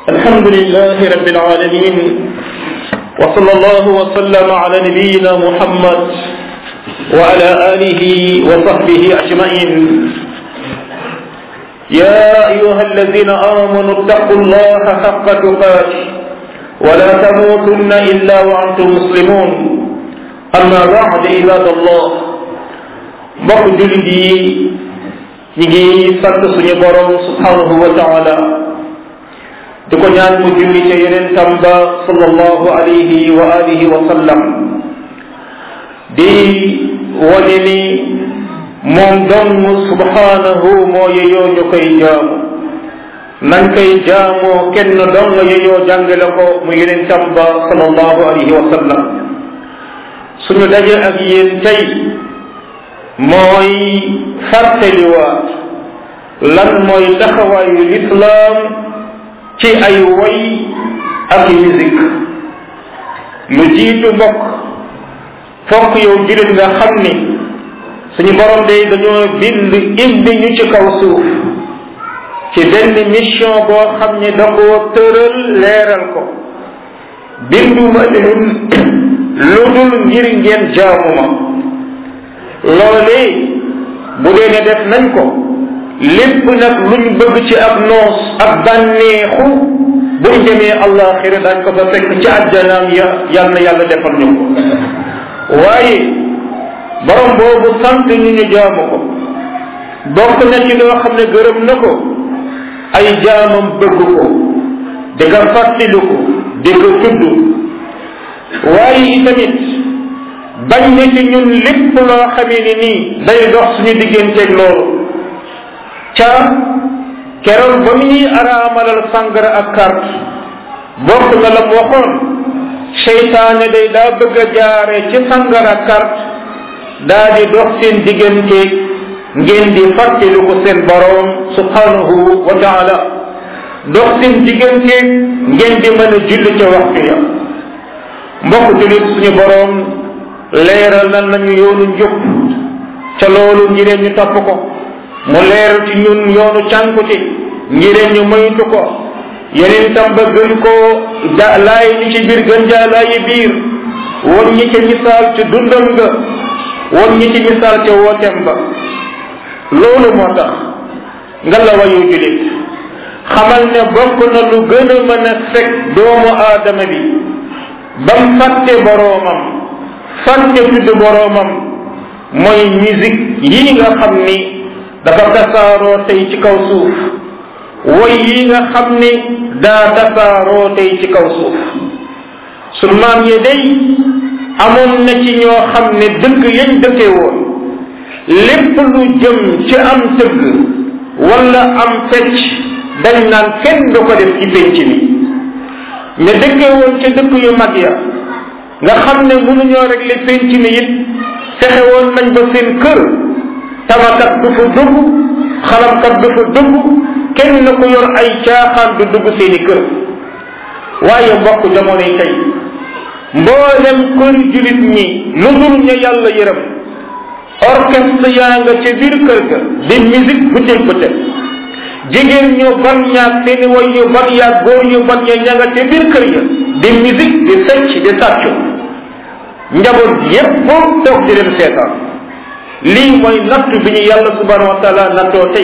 الحمد لله رب العالمين وصلى الله وسلم على نبينا محمد وعلى آله وصحبه أجمعين يا أيها الذين آمنوا اتقوا الله حق تقاته ولا تموتن إلا وأنتم مسلمون أما بعد عباد الله mbokk jullit yi ñi ngi sant suñu borom subhanahu wa taala di ko ñaan mu julli ca yeneen tamba sallallahu alayhi wa alihi wa sallam di wane ni moom dong subhanahu moo yeyoo ñu koy jaamu nañ koy jaamoo kenn dong yeyoo jàngale ko mu yeneen tamba sallallahu alayhi wa sallam suñu daje ak yéen tey mooy fàttaliwaat lan mooy taxawaayu lislaam ci ay way ak musique lu jiitu mbokk fokk yow jullit nga xam ni suñu borom day dañoo bind indi ñu ci kaw suuf ci benn mission boo xam ni da koo tëral leeral ko binduma leen lu dul ngir ngeen jaamu ma loolee bu dee ne def nañ ko lépp nag luñ bëgg ci ab noos ak bànneexu buñ demee àllaaxira dañ ko fa fekk ci àjjanaam ya yal na yàlla defal ñu ko waaye borom boobu sant ñu ñu jaamu ko bokk na ci loo xam ne gërëm na ko ay jaamam bëgg ko di ko fàttaliku ko di ko tudd waaye itamit bañ na ci ñun lépp loo xamee ni nii day dox suñu digganteeg loolu ca keroog ba mu ñuy araamalal sangara ak carte bokk na la mu waxoon seytaane day daa bëgg a jaare ci sangara ak carte daa di dox seen digganteeg ngeen di fàttali ko seen boroom subhanahu wa taala dox seen digganteeg ngeen di mën a julli ca waxtu ya mbokk jullit suñu boroom leeral na nañu yoonu njub ca loolu ngireen ñu topp ko mu leeral ci ñun yoonu cànkute ngireen ñu moytu ko yeneen tam ba gën koo da laay ñi ci biir gën jaa laayi biir won ñi ca misaal ca dundam nga won ñi ci misaal ca wootem ba loolu moo tax nga la wayu julit xamal ne bokk na lu gën a mën a fekk doomu aadama bi bam fàtte boroomam fàtte tudd boroomam mooy musique yi nga xam ni dafa tasaaroo tey ci kaw suuf woy yi nga xam ni daa tasaaroo tey ci kaw suuf su maam yi day amoon na ci ñoo xam ne dëkk yañ dëkkee woon lépp lu jëm ci am tëgg wala am fecc dañ naan kenn du ko def ci pénc mi ña dëkkee woon ca dëkk yu mag ya nga xam ne mënuñoo régler penc mi it fexe woon nañ ba seen kër tabakat du fa dugg xalamkat du fa dugg kenn na ko yor ay caaxaan du dugg seeni kër waaye mbokk jamonoy tey mboolem kër julit ñi lu dul ña yàlla yërëm orchestre yaa nga ca biir kër ga di musique bëccëg bëccëg jigéen ñu ban ñaag seeni way ñu ban yaag góor ñu ban ña ña nga ca biir kër ya di musique di fecc di sàccu njaboot yépp toog di leen seetaan lii mooy natt bi ñu yàlla subhanahu wa taala nattoo tey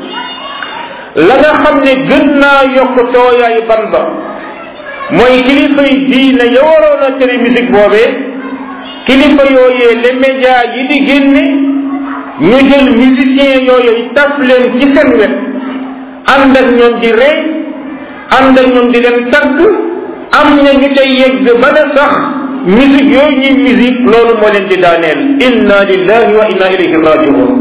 la nga xam ne gën naa yokk tooyaayu ban ba mooy kilifa yi diine ya waroon a tere musique boobee kilifa yooyee les médias yi di génne ñu jël musiciens yooyu taf leen ci seen wet ànd ak ñoom di rey ànd ak ñoom di leen tagg am na ñu ca yegg ba ne sax musique yooyu ñuy musique loolu moo leen di daaneel inna lillahi wa inna ilayhi rajiun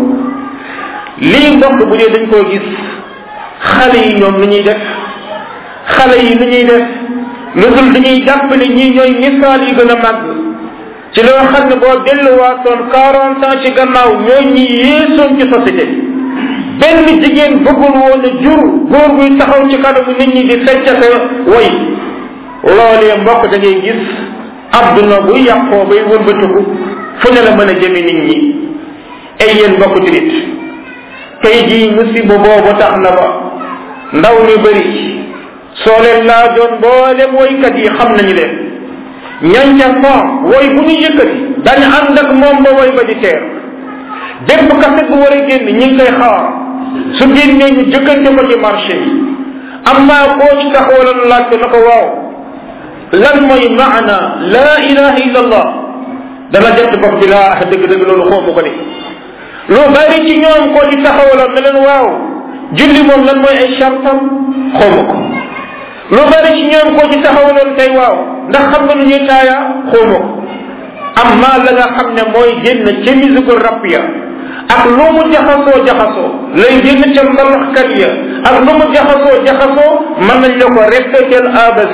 lii mbokk bu dee dañ koo gis xale yi ñoom lu ñuy def xale yi lu ñuy def lu dul dañuy jàpp ne ñii ñooy misaal yi gën a màgg ci loo xam ne boo delluwaatoon quarante ans ci gannaaw ñooy ñi yéesoon ci société benn jigéen bëggul woon a jur góor buy taxaw ci kanamu nit ñi di feccate way loolee mbokk da ngay gis adduna bu yàqoo bay wëlbatiku fu ne la mën a jëme nit ñi ay yéen mbokk julit tey jii musiba boobu tax na ba ndaw ñu bëri soo leen laajoon mboolem woykat yi xam nañu leen ñan ca faam woy bu ñu yëkkati dañu ànd ak moom ba woy ba di teer bépp kaset bu war a génn ñi ngi koy xaar su génnee ñu jëkkante ko ci marché yi am naa koo ci taxawaloon laaj ko na ko waaw lan mooy maana laa ilaha illa allah dana jot bopp bi laa dëgg-dëgg loolu xoomu ko de lu bari ci ñoom koo ci taxawaloon ne leen waaw julli moom lan mooy ay chartam xoomu ko lu bari ci ñoom koo ci taxawaloon tey waaw ndax xam nga nu ñuy taaya xoomu ko amma la nga xam ne mooy génn ca musique rap ya ak lu mu jaxasoo jaxasoo lay génn ca mbalaxkat ya ak lu mu jaxasoo jaxasoo mën nañ la ko répéter A ba Z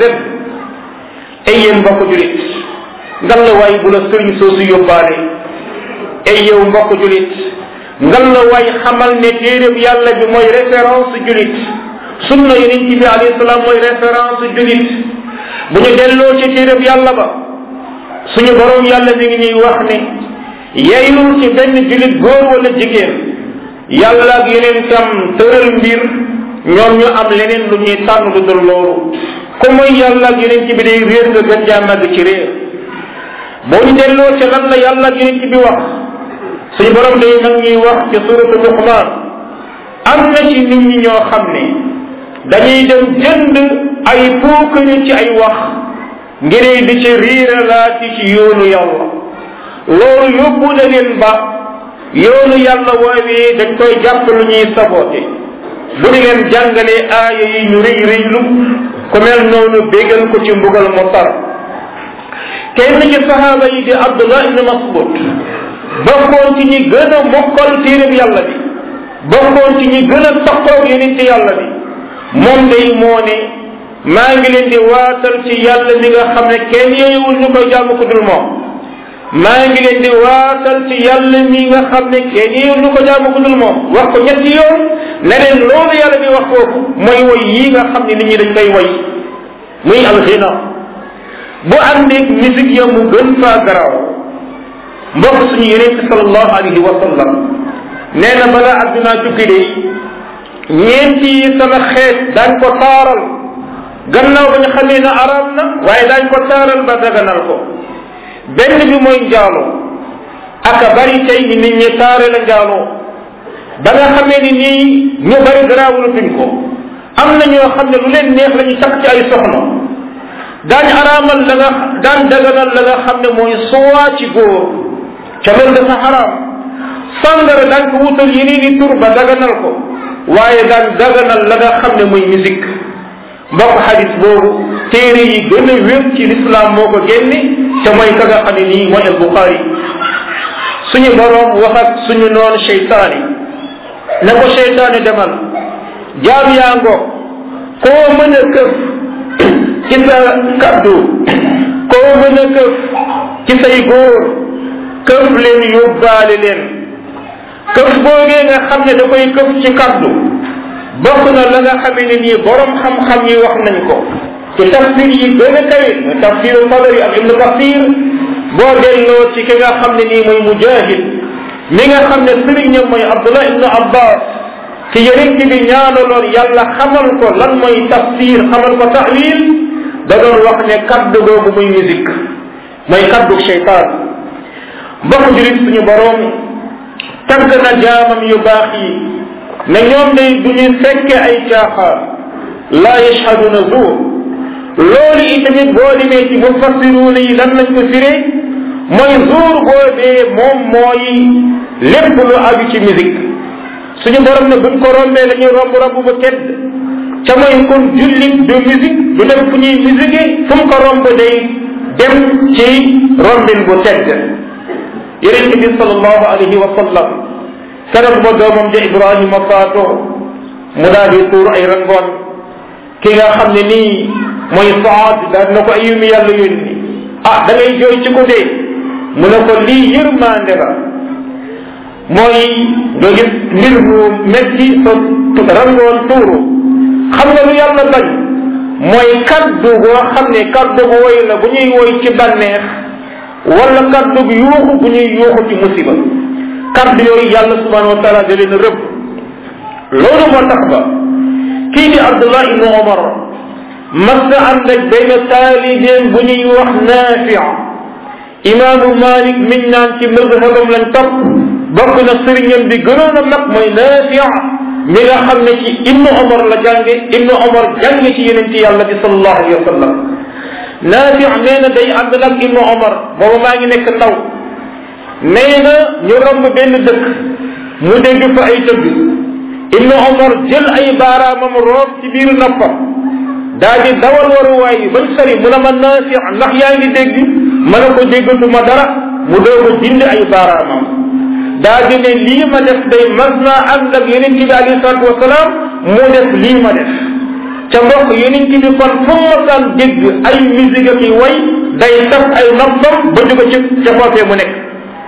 ay yéen mbokk julit ngal la waay bu la sëriñ soosu yóbbaale ay yow mbokk julit ngal la waay xamal ne téeréb yàlla bi mooy référence julit sunna yonent bi alayhi salaam mooy référence julit bu ñu delloo ci téeréb yàlla ba suñu borom yàlla mi ngi ñuy wax ne yeylul ci benn julit góor wala jigéen yàlla ak yeneen tam tëral mbir ñoom ñu am leneen lu ñuy tànn lu dul loolu ku mooy yàlla ak yeneen ci bi day réer nga gën jaa màgg ci réer boo ñu delloo ci lan la yàlla ak yeneen ci bi wax suñu borom day nag ñuy wax ci suratu luqman am na ci nit ñi ñoo xam ne dañuy dem jënd ay puukari ci ay wax ngir di ci riiralaati ci yoonu yàlla loolu yóbbu na leen ba yoonu yàlla woowee dañ koy jàpp lu ñuy saboote bu di leen jàngalee aaya yi ñu rëy rëylu ku mel noonu bégal ko ci mbugal mu tar kenn ci sahaaba yi di abdullah ibn mas'ud bokkoon ci ñi gën a mokkal téereb yàlla bi bokkoon ci ñi gën a toqoog yonente yàlla bi moom day moo ne maa ngi leen di waatal ci yàlla mi nga xam ne kenn yeewul ñu koy jaamu ko dul moom maa ngi leen di waatal ci yàlla mi nga xam ne kenn yeewul ñu ko jaamu ko dul moom wax ko ñetti yoon ne leen loolu yàlla bi wax foofu mooy woy yi nga xam ne nit ñi dañ koy woy muy alxina bu àndeeg musique ya mu gën faa garaaw mbokk suñu yeneen ci sallallahu alayhi wa sallam nee na balaa addunaa tukki de ñeenti yi sama xeet daañ ko taaral gannaaw ba ñu xamee ne araam na waaye daañ ko taaral ba daganal ko benn bi mooy njaaloo aka bari tey ni nit ñi taare la njaaloo ba nga xamee ni nii ñu bari garaawulatuñ ko am na ñoo xam ne lu leen neex la ñu takk ci ay soxna daañ araamal la nga daan daganal la nga xam ne mooy suwaa ci góor ca loolu dafa xaraam sàngara daañ ko wutal yeneen i tur ba daganal ko waaye daan daganal la nga xam ne muy musique mbokk xadis boobu téere yi gën a wér ci lislaam moo ko génne te mooy ka nga xam ne nii mooy al buxaari suñu boroom wax ak suñu noonu cheytaani ne ko cheytaani demal jaam yaa ngo koo mën a këf ci sa kaddu koo mën a këf ci say góor këf leen yóbbaale leen këf boogee nga xam ne da koy këf ci kaddu bokk na la nga xamee ne nii borom xam-xam yi wax nañ ko ci tafsir yi gën a kawe muy tafsiru tabari ak ibnu kasir boo delloo ci ki nga xam ne nii mooy mujahid mi nga xam ne sëriñam mooy abdullah ibnu abbas ci yonent bi ñaanaloon yàlla xamal ko lan mooy tafsir xamal ko taxwil da doon wax ne kaddu googu muy musique mooy kaddu cheytaan mbokk julit suñu borom tagg na jaamam yu baax yi ne ñoom day du ñu fekke ay caaxaan laa yashhaduna zuur loolu itamit boo demee ci mufassiruuna yi lan lañ ko firee mooy zuur boobee moom mooy lépp lu aju ci musique suñu borom ne buñ ko rombee dañuy romb romb bu tedd ca mooy kon jullit du musique du dem fu ñuy musique fu mu ko romb day dem ci rombin bu tedd yonente bi sallallahu alayhi wa sallam keroog ba doomam ja ibrahima faatoo mu daal di tuur ay rangoon ki nga xam ne nii mooy saad daal na ko ay yumi yàlla yónni ah da ngay jooy ci ko dee mu ne ko lii yërmande la mooy nga gis mbir mu metti sa rangoon tuuru xam nga lu yàlla bañ mooy kaddu boo xam ne kaddu bu woy la bu ñuy woy ci bànneex wala kaddu bu yuuxu bu ñuy yuuxu ci musiba kaddu yooyu yàlla subhanahu wa taala da leen rëbb loolu moo tax ba kii di abdullah ibnu omar mas na ànd ak benn taalibeem bu ñuy wax naafi imaamu malik miñ naan ci mazhabam lañ topp bokk na sëriñam bi gënoon a mag mooy naafi mi nga xam ne ci ibnu omar la jànge ibnu omar jànge ci yeneen ci yàlla bi sallallahu alayhi wa sallam naafi nee na day ànd nag ibnu omar booba maa ngi nekk ndaw nee na ñu romb benn dëkk mu dégg fa ay tëgg ibnu omar jël ay baaraamam roob ci biir noppam daa di dawal waruwaay yi bañ sori mu ne ma naafi ndax yaa ngi dégg ma ne ko déggatuma dara mu doog a dindi ay baaraamam daa di ne lii ma def day mas naa ànd ak yeneen bi alayhi salatu wasalaam mu def lii ma def ca mbokk yeneen bi kon fu mu masaan dégg ay musique ak way day taf ay noppam ba jóge ci ca foofee mu nekk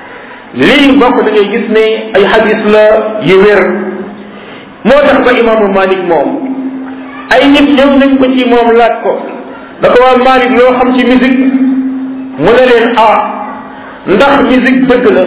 lii mbokk da ngay gis ne ay hadis la yu wér moo tax ba imaamu malik moom ay nit ñëw nañ ko ci moom laaj ko da ko waa malik loo xam ci musique mu ne leen ah ndax musique dëgg la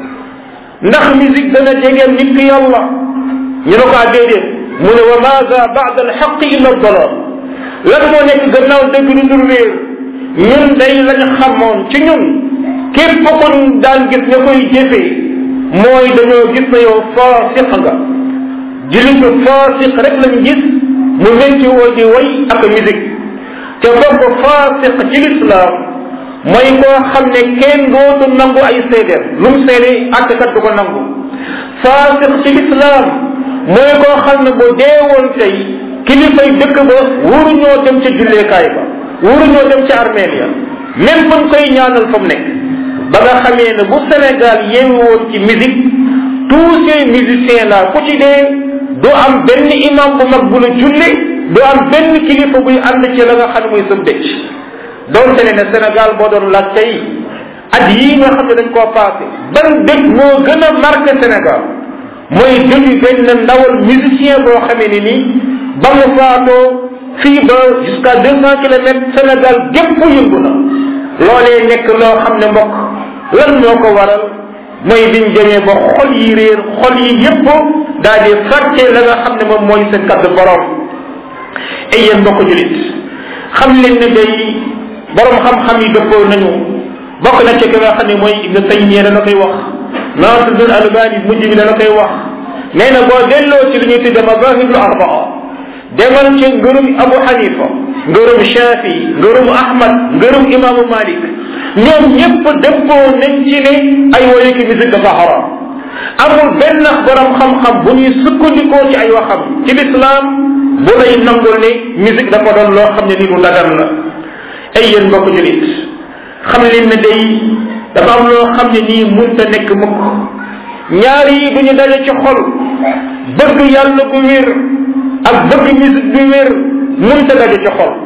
ndax musique dana jegeel nit ki yàlla ñu ne ko ah déedéet mu ne wa maada baada alxaq illa dalal lan moo nekk gannaaw dëgg lu dul réer ñun day lañ xamoon ci ñun képp ko daan gis nga koy jëfee mooy dañoo gis na yow faasiq nga jilitu faasiq rek lañ gis mu métti woo di way ak musique te bokk faasiq ci lislaam mooy koo xam ne kenn dootu nangu ay seedeel lu mu seede àttekat du ko nangu faasiq ci lislaam mooy koo xam ne bu deewoon tey kilifay dëkk ba wuruñoo dem ca julleekaay ba wuruñoo dem ca armeel ya même buñ koy ñaanal fa mu nekk ba nga xamee ne bu Sénégal yeewu woon ci musique tous ces musiciens là ku ci dee du am benn imam bu mag bu la julli du am benn kilifa buy ànd ci la nga xam ne muy sëm dëcc doonte ne ne Sénégal boo doon laaj tey at yii nga xam ne dañ koo passé ban dëkk moo gën a marqué Sénégal mooy dëju benn ndawal musicien boo xamee ni nii ba mu faatoo fii ba jusqu'à deux cent kilomètres Sénégal gépp yëngu na loolee nekk loo xam ne mbokk lan moo ko waral mooy biñ demee ba xol yi réer xol yi yépp daal di fàtte la nga xam ne moom mooy seen kaddu borom ay yéen mbokk julit xam leen ne day borom xam-xam yi dëppoo nañu bokk na ci ki nga xam ne mooy ibnu taymiya dana koy wax nasirul albani mujj bi dana koy wax nee na boo delloo ci li ñuy tudde mazahibul arbaa demal ci ngërum abu hanifa ngërum shafi ngërum ahmad ngërum imaamu malik ñoom ñëpp dëppoo nañ ci ne ay woye ki musique dafa haram amul benn borom xam-xam bu ñuy sukkandikoo ci ay waxam ci lislaam bu lay nangul ne musique dafa doon loo xam ne ni lu dagan la ay yéen mbokk julit xam leen ne day dafa am loo xam ne nii munta nekk mukk ñaar yi bu ñu daje ci xol bëgg yàlla gu wér ak bëgg musique bu wér munta daje ci xol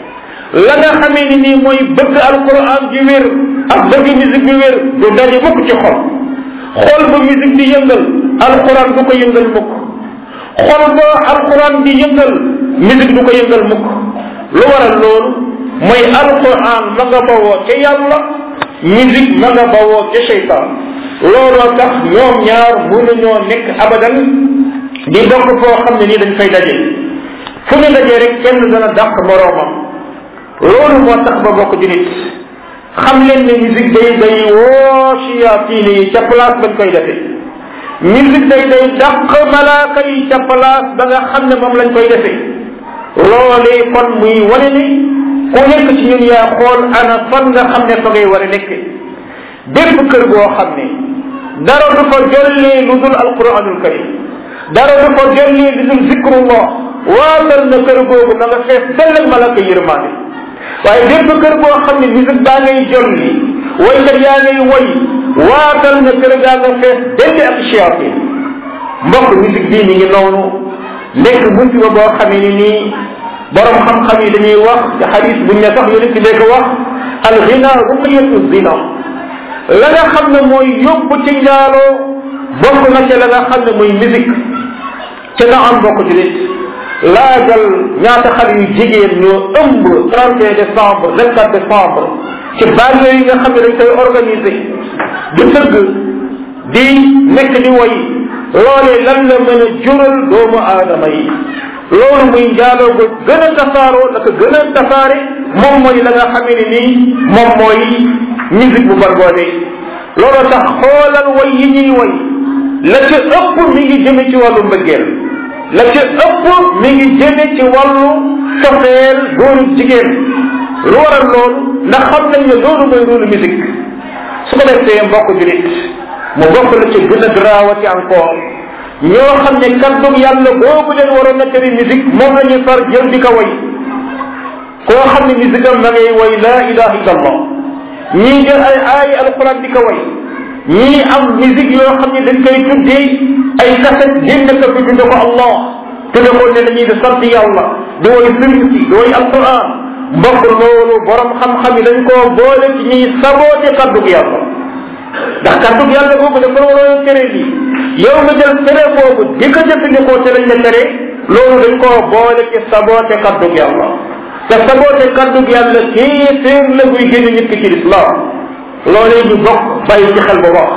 la nga xamee ni nii mooy bëgg alquran ju wér ak bëgg musique bu wér du daje mukk ci xol xol ba musique di yëngal alquran du ko yëngal mukk xol ba alquran di yëngal musique du ko yëngal mukk lu waral loolu mooy alquran ma nga bawoo ca yàlla musique ma nga bawoo ca cheytaan looloo tax ñoom ñaar mënuñoo nekk abadan di bokk foo xam ne nii dañ fay daje fu ñu dajee rek kenn dana dàq moroomam loolu moo tax ba bokk julit xam leen ne musique day day woo chiyaatine yi ca place bañ koy defee musique day day dàq malaaka yi ca place ba nga xam ne moom lañ koy defee loolee kon muy wane ni ku nekk ci ñun yaa xool ana fan nga xam ne fa ngay war a nekk bépp kër goo xam ne dara du fa jollee lu dul alquranul karim dara du fa jollee lu dul zikrullah waatal na kër googu na nga fees dell ak malaka yërmaande waaye bépp kër boo xam ne musique baa ngay jolli waykat yaa ngay woy waatal na kër gaa nga fees dell ak chiatin mbokk musique bii mi ngi noonu nekk musiba boo xamee ni nii borom xam-xam yi dañuy wax ci xadis buñ ne sax yonent bi ko wax al ghina ruqyatu zina la nga xam ne mooy yóbbu ci njaaloo bokk na ca la nga xam ne mooy musique ca na am bokk ci nit laajal ñaata xale yu jigéen ñoo ëmb 31 décembre 24 décembre ci banlieue yi nga xam ne dañ koy organiser di tëgg di nekk di woy loolee lan la mën a jural doomu aadama yi loolu muy njaaloo ko gën a tasaaroo la ko gën a tasaare moom mooy la nga xamee ne nii moom mooy musique bu barboode loolu tax xoolal way yi ñuy way la ca ëpp mi ngi jëme ci wàllu mbëggeel la ca ëpp mi ngi jëme ci wàllu cofeel góoru jigéen lu waral loolu ndax xam nañ ne loolu mooy loolu musique su ko defee mbokk julit mu bokk la ci gën a garaawati encore ñoo xam ne kàddug yàlla boobu leen waroon na tere musique moom la ñuy far jël di ko way koo xam ne musique am da ngay way la ilaha illa allah ñii jël ay aay alquran di ko way ñii am musique yoo xam ne dañ koy tuddee ay kaset génne ko fi tudde ko allah tudde ko ne dañuy di sant yàlla di way sëriñ si di way alquran mbokk loolu borom xam-xam yi dañ koo boole ci ñuy saboote kàddug yàlla ndax kàddug yàlla boobu dafa waroon tere lii yow nga jël tere boobu di ko jëfandikoo te lañ la tere loolu dañ koo boole ci saboote kàddug yàlla te saboote kàddug yàlla kéeféer la buy génn nit ki ci lislaam loolee ñu bokk bàyyi ci xel bu baax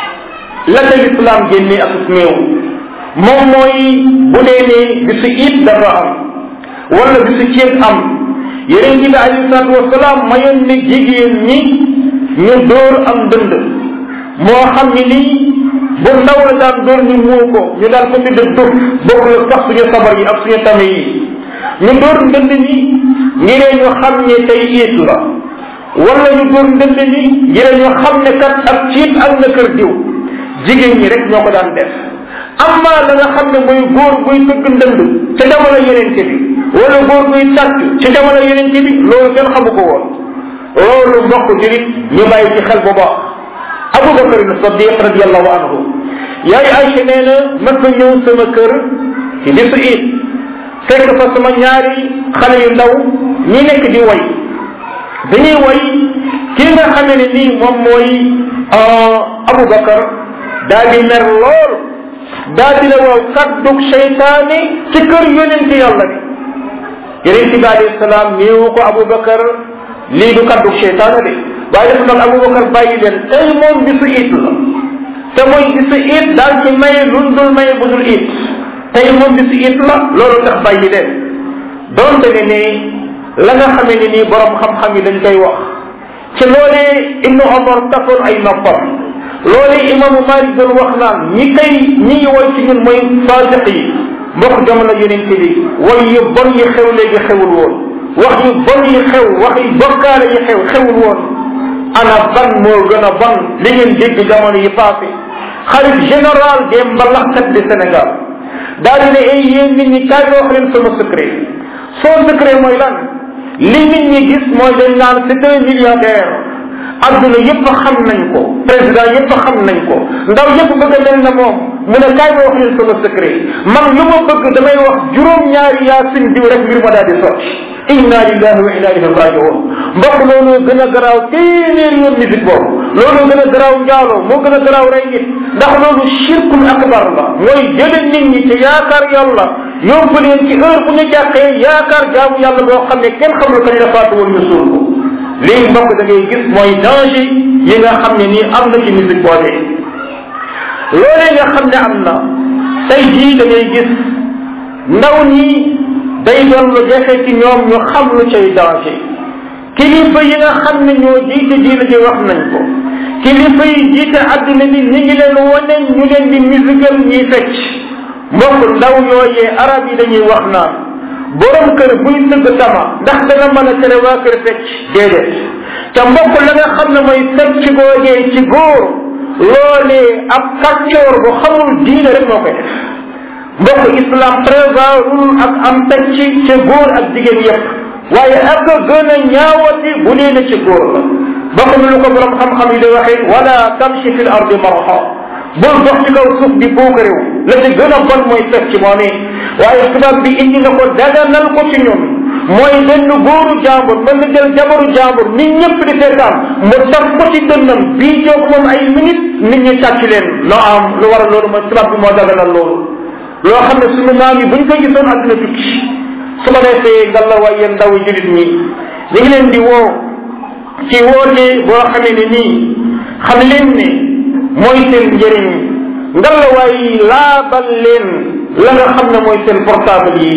la ca lislaam génne ak néew moom mooy bu dee ne bisu it dafa am wala bisu ceeb am yeneen bi alayhi salaatu wasalaam mayoon ne jigéen ñi ñu dóor am dënd moo xam ni nii bu ndaw la daan dóor ñu muu ko ñu daan ko tudde duf bokk la sax suñu sabar yi ak suñu tame yi ñu dóor ndënd ñi ngir ñu xam ne tey iit la wala ñu dóor ndënd ñi ngir ñu xam ne kat ak ciit ak na kër diw jigéen ñi rek ñoo ko daan def amma la nga xam ne mooy góor buy tëgg ndënd ca jamono yeneen bi wala góor buy tàcc ca jamono yeneen bi loolu kenn xamu ko woon loolu mbokk julit ñu bàyyi ci xel bu baax Abu Bakar Sadiq radiallahu anhu yaay Aïcha nee na mas na ñëw sama kër ci bisu it fekk fa sama ñaari xale yu ndaw ñi nekk di way dañuy way kii nga xamee ne nii moom mooy Abu Bakar daal di mer lool daal di la waaw kaddug seytaane ci kër yonente yàlla bi yonente bi alayhi salaam néewu ko Abu Bakar lii du kaddug seytaane de waaye dafa nag Abu Bakar bàyyi leen tey moom bisu it la te mooy bisu it daal ci maye luñ dul maye bu dul it tey moom bisu it la loolu tax bàyyi leen donte ne ne la nga xamee ne nii borom xam-xam yi dañ koy wax ci loolee Ibnu Omar tafoon ay noppam loolee imaamu Malik doon wax naan ñi koy ñi woy ci ñun mooy faasiq yi mbokk jamono yonente bi way yu bon yi xew léegi xewul woon wax yu bon yi xew wax yu bokkaale yi xew xewul woon ana ban moo gën a bon li ngeen dégg jamono yi passé xalif général des mbalaxkat de Sénégal daal di ne ay yéen nit ñi kaay wax leen sama secret son secret mooy lan li nit ñi gis mooy dañ naan c'est un milliardaire adduna yëpp xam nañ ko président yëpp xam nañ ko ndaw yëpp bëgg a mel na moom mu ne kaay ma wax leen sama secret man lu ma bëgg damay wax juróom-ñaari yaasin diw rek mbir ma daal di sotti inna lillahi wa inna ilayhi rajiun mbokk loolu gën a garaaw téeméer yoon musique boobu loolu gën a garaaw njaaloo moo gën a garaaw rey nit ndax loolu shirkul akbar la mooy jële nit ñi ci yaakaar yàlla yóbbu leen ci heure bu ñu jàqee yaakaar jaamu yàlla boo xam ne kenn xamul kañ la faatu woon ñu suul ko lii mbokk da ngay gis mooy danger yi nga xam ne nii am na ci musique boobee loolee nga xam ne am na tey jii da ngay gis ndaw ñi day doon lu jafe ci ñoom ñu xam lu cay danger kilifa yi nga xam ne ñoo jiite diina ji wax nañ ko kilifa yi jiite adduna bi ñi ngi leen wane ñu leen di musical ñuy fecc mbokk ndaw yooyee arab yi dañuy wax naan borom kër buy tëgg tama ndax dana mën a tere waa kër fecc déedéet te mbokk la nga xam ne mooy fecc googee ci góor loolee ab kàccoor bu xamul diine rek moo koy def mbokk islam prévoirul ak am fecc ci góor ak jigéen yépp waaye ak gën a ñaawati bu dee ne ci góor la bokk na lu ko borom xam-xam yi di waxee wala tamshi fil ardi marha bul dox ci kaw suuf di buuk réew la ci gën a bon mooy fecc moo ne waaye tubaab bi indi na ko daganal ko ci ñun mooy benn góoru jàmbur mën na jël jabaru jàmbur nit ñëpp di seetaan mu taf ko ci dënnam bii joog moom ay minute nit ñi tàcc leen loo am lu war a loolu mooy tubaab bi moo daganal loolu loo xam ne sunu maam yi buñ ko gisoon àdduna tukki su ko defee ngalla waay yéen ndaw julit ñi ñu ngi leen di woo ci woote boo xamee ne nii xam leen ne mooy seen njëriñ ngalawaay laabal leen la nga xam ne mooy seen portable yi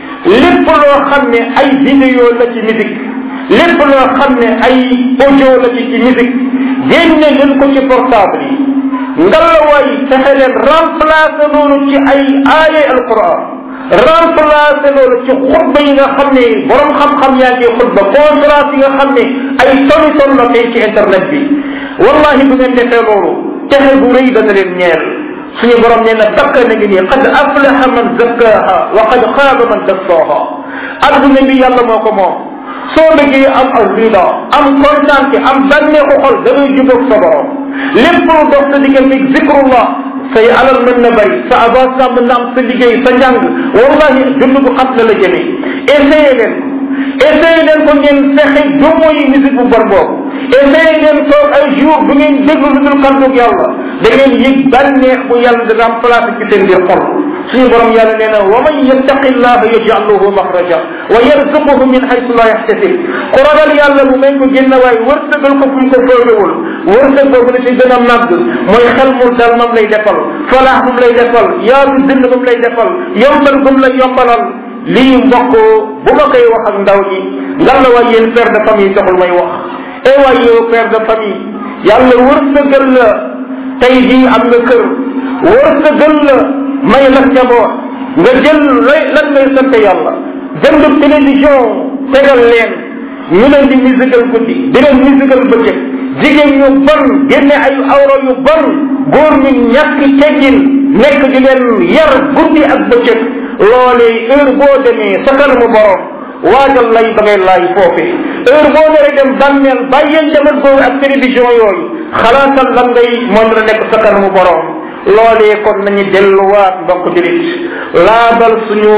lépp loo xam ne ay vidéo la ci musique lépp loo xam ne ay audio la ci ci musique génne leen ko ci portable yi ngalawaay fexe leen remplacer loolu ci ay aaye alquran remplacer loolu ci xutba yi nga xam ne borom xam-xam yaa ngi xutba conférence yi nga xam ne ay toni ton la tey ci internet bi wallahi bu ngeen defee loolu texe bu rëy dana leen ñeel suñu borom nee na bakka na ngi nii qad aflaha man zakkaha wa qad xaaba man dassaha adduna bi yàlla moo ko moom soo bëggee am ak rida am kontaan am bànneexu xol da ngay jubóog sa borom lépp lu dox sa diggante zikrullah say alal mën na bari sa avancement mën na am sa liggéey sa njàng wallahi dund bu xam na la jëme essayé leen essayé leen ko ngeen fexe dumo yi musique bu bon boobu essayé leen toog ay jour bu ngeen déglu lu dul kàddug yàlla da ngeen yëg bànneex bu yàlla di remplacé ci seen biir xol suñu borom yàlla nee na wa man yattaqi llaha yaj'al lahu maxraja wa yarzuquhu min haythu la yahtasib ku ragal yàlla bu may ko génn waaye wërsëgal ko fu mu ko foogewul wërsëg boobu la ci gën a màgg mooy xel mu dal moom lay defal falaax moom lay defal yaatu dënd moom lay defal yombal gum lay yombalal lii mbokk bu ma koy wax ak ndaw ñi ngan la waay yéen père de famille taxul may wax e waay yow père de famille yàlla wërsëgal la tey jii am nga kër wërsëgal la may la njaboot nga jël lay lan ngay sant yàlla jënd télévision tegal leen ñu leen di musical guddi di leen musical bëccëg jigéen ñu bon génne ay awro yu bon góor ñu ñàkk teggin nekk di leen yar guddi ak bëccëg loolee heure boo demee sa kanamu borom waajal lay ba ngay laay foofee heure boo naree dem bàmmeel bàyyee njaboot googu ak télévision yooyu xalaatal lan ngay moom la nekk sa kanamu borom loolee kon nañu delluwaat mbokk julit laabal suñu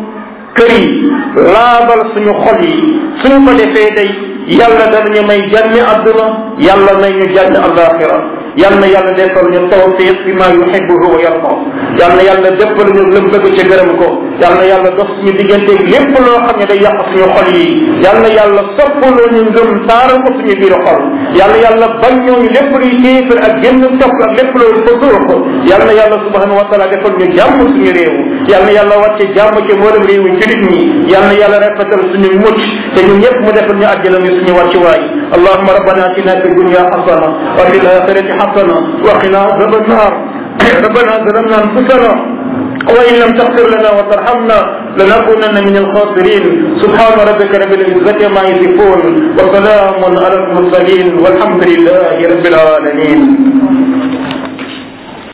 kër yi laabal suñu xol yi suñu ko defee day yàlla danañu may jàmmi adduna yàlla may ñu jàmmi alaxira yal na yàlla defal ñu tawfiq fi ma yuhibbuhu wa yarda yal na yàlla defal ñu lëm bëgg ci gërëm ko yal na yàlla dox suñu diggante lépp loo xam ne day yàq suñu xol yi yal na yàlla soppaloo ñu ngëm taaral ko suñu biir xol yal na yàlla bañ ñooñu lépp luy kéefër ak génn topp ak lépp loolu ko dóor ko yal na yàlla subhanahu wa taala defal ñu jàmm suñu réew yal na yàlla wàcce jàmm ci mboolem réew yi julit ñi yal na yàlla rafetal suñu mucc te ñun ñëpp mu defal ñu àjjana mi suñu wàccuwaay allahuma rabbana atina fi dunya hasana wa fil akhirati حسنة وقنا عذاب النار ربنا ظلمنا أنفسنا وإن لم تغفر لنا وترحمنا لنكونن من الخاسرين سبحان ربك رب العزة ما يصفون وسلام على المرسلين والحمد لله رب العالمين